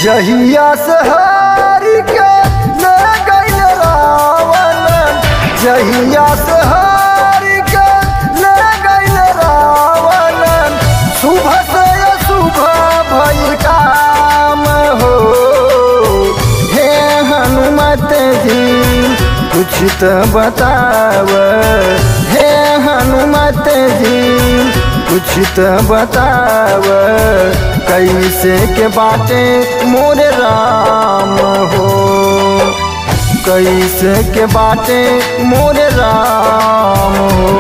जहिया से हारी के ले गइल रावण जहिया से हारी के ले गइल रावण सुबह से सुबह भइल काम हो हे हनुमत जी कुछ तो बताव हे हनुमत जी कुछ तो बताव कैसे के बाटे मोरे राम हो कैसे के बाटे मोरे राम हो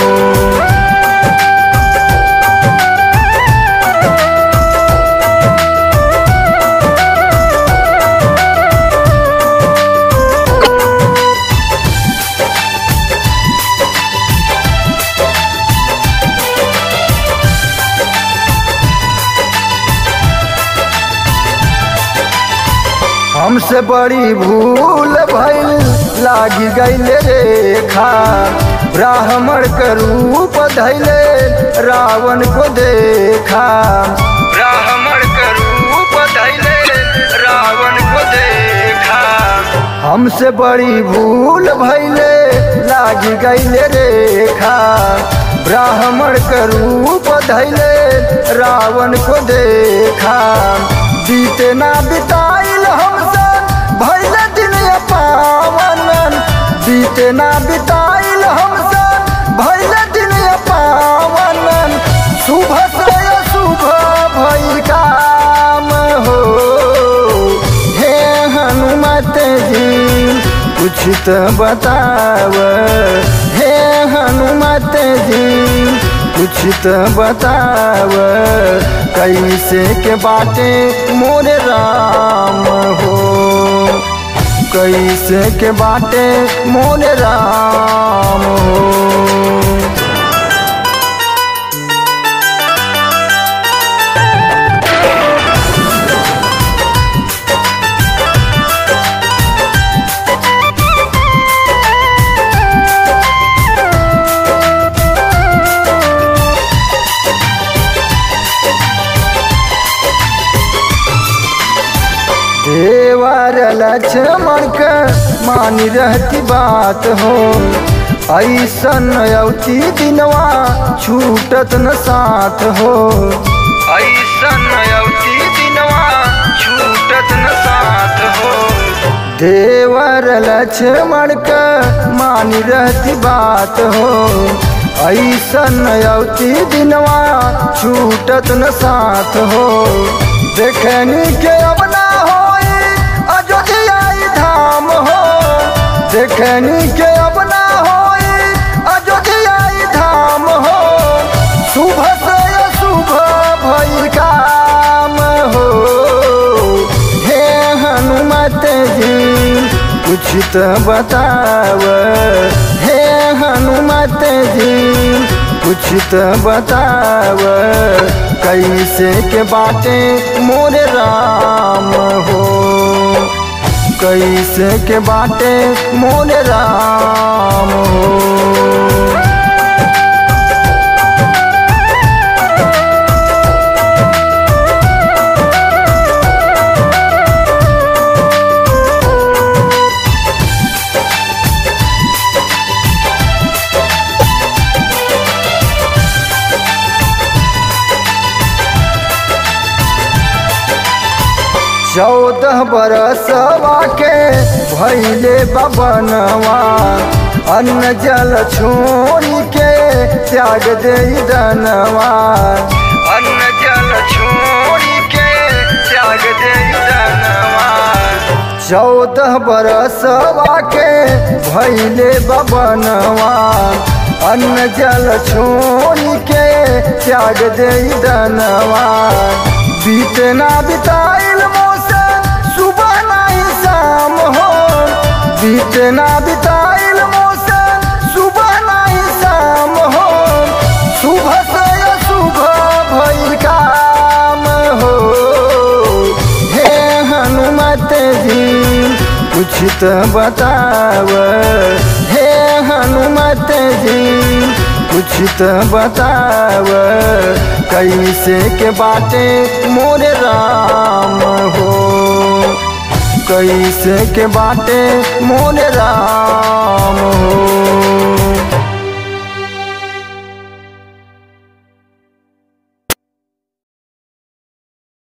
हमसे बड़ी भूल भइल लागी गईल रेखा ब्राह्मण के रूप धैले रावण को देखा ब्राह्मण के रूप धैले रावण को देखा हमसे बड़ी भूल भइले लागी गईल रेखा ब्राह्मण के रूप धैले रावण को देखा बीते ना बिताइल हमसे भैल दिन पावन बीते ना बिताइल हमसे भैल दिन पावन सुबह से सुबह भइल काम हो हे हनुमत जी कुछ तो बताव हे हनुमत जी कुछ तो बताव कैसे के बाटे मोरे राम हो कैसे के बाटे मोरे राम हो देवर लक्ष्मण के मानी रहती बात हो ऐसन अवती दिनवा छूटत न साथ हो ऐसन अवती दिनवा छूटत न साथ हो देवर लक्ष्मण के मानी रहती बात हो ऐसन अवती दिनवा छूटत न साथ हो देखनी के अब ना होई अयोध्या धाम हो देखनी के अब ना होई अयोध्या धाम हो सुबह से सुबह भइल काम हो हे हनुमत जी कुछ तो बताव हे हनुमत जी कुछ तो बताव कैसे के बाटे मोरे राम हो कैसे के बाटे मोरे राम हो चौदह बरसवा के भैले बबनवा अन्न जल छोड़ी के त्याग दे दनवा अन्न जल छोड़ी के त्याग दे दनवा चौदह बरसवा के भैले बबनवा अन्न जल छोड़ी के त्याग दे दनवा बीतना बिताइल मोसे सुबह नहीं शाम हो बीतना बिताइल मोसे सुबह नहीं शाम हो सुबह से सुबह भइल काम हो हे हनुमत जी कुछ तो बताव हे हनुमत जी कुछ तो बताव कैसे के बाटे मोरे राम हो कैसे के बाटे मोर राम हो